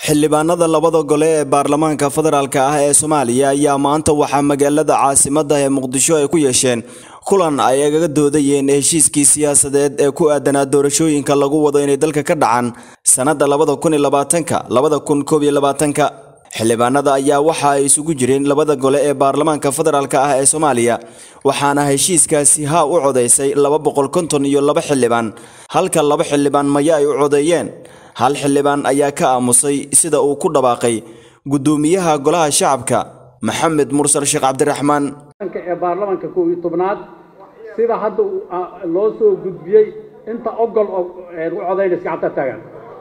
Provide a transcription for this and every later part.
xildhibaanada labada gole ee baarlamaanka federaalk ah ee soomaaliya ayaa maanta waxaa magaalada caasimadda ee muqdisho ay ku yeesheen kulan ay agaga doodayeen heshiiskii siyaasadeed ee ku aadanaa doorashooyinka lagu wado inay dalka ka dhacaan sannadda labada kun iyo labaatanka labada kun koob iyo labaatanka xildhibaanada ayaa waxa ay isugu jireen labada gole ee baarlamaanka federaalk ah ee soomaaliya waxaana heshiiskaasi haa u codaysay laba boqol konton iyo laba xildhibaan halka laba xildhibaan maya ay u codeeyeen hal xildhibaan ayaa ka aamusay sida uu ku dhawaaqay guddoomiyaha golaha shacabka maxamed mursal sheekh cabdiraxmaan ee baarlamaanka kow iyo tobnaad sida hadda loo soo gudbiyey inta ogol u codaynaysa gacanta taagan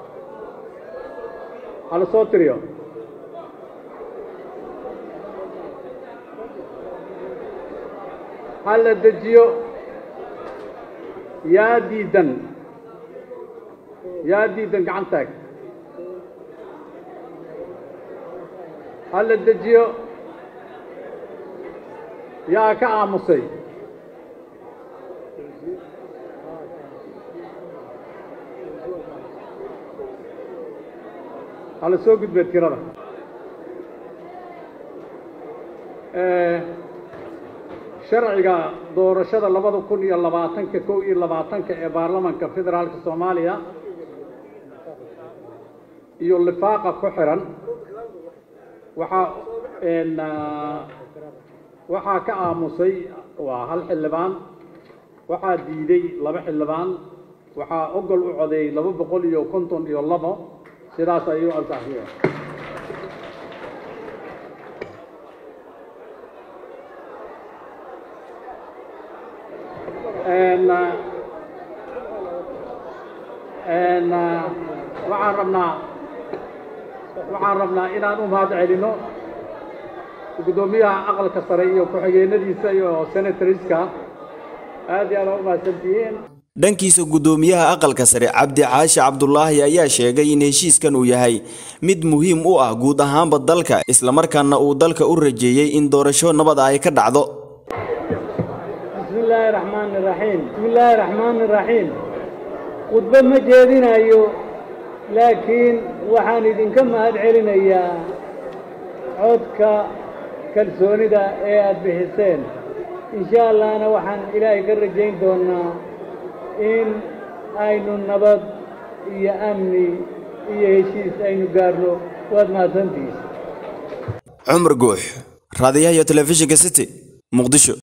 hala soo tiriyo hala dejiyo yaa diidan yaa diidan gacan taag hala dejiyo yaa ka aamusay hala soo gudbee tirada sharciga doorashada labada kun iyo labaatanka kow iyo labaatanka ee baarlamaanka federaalka soomaaliya iyo lifaaqa ku xiran waxaa waxaa ka aamusay waa hal xildhibaan waxaa diiday laba xildhibaan waxaa ogol u codeeyey laba boqol iyo konton iyo labo sidaas ayuu ansaxiya waxaan rabnaa waxaan rabnaa inaan u mahad celino guddoomiyaha aqalka sare iyo ku-xigeenadiisa iyo senatoriska aad iyo aad aa u mahadsantihiin dhankiisa guddoomiyaha aqalka sare cabdi caashi cabdulaahi ayaa sheegay in heshiiskan uu yahay mid muhiim u ah guud ahaanba dalka islamarkaana uu dalka u rajeeyey in doorasho nabad ay ka dhacdo bismillaahi raxmaani raxiim bismillaahi raxmaani raxiim khudbo ma jeedinayo laakiin waxaan idinka mahad celinayaa codka kalsoonida ee aad bixiseen insha allahna waxaan ilaahay ka rajayn doonnaa in aynu nabad iyo amni iyo heshiis aynu gaarno waad mahadsantihiin cumar guux raadiyaha iyo telefishinka city muqdisho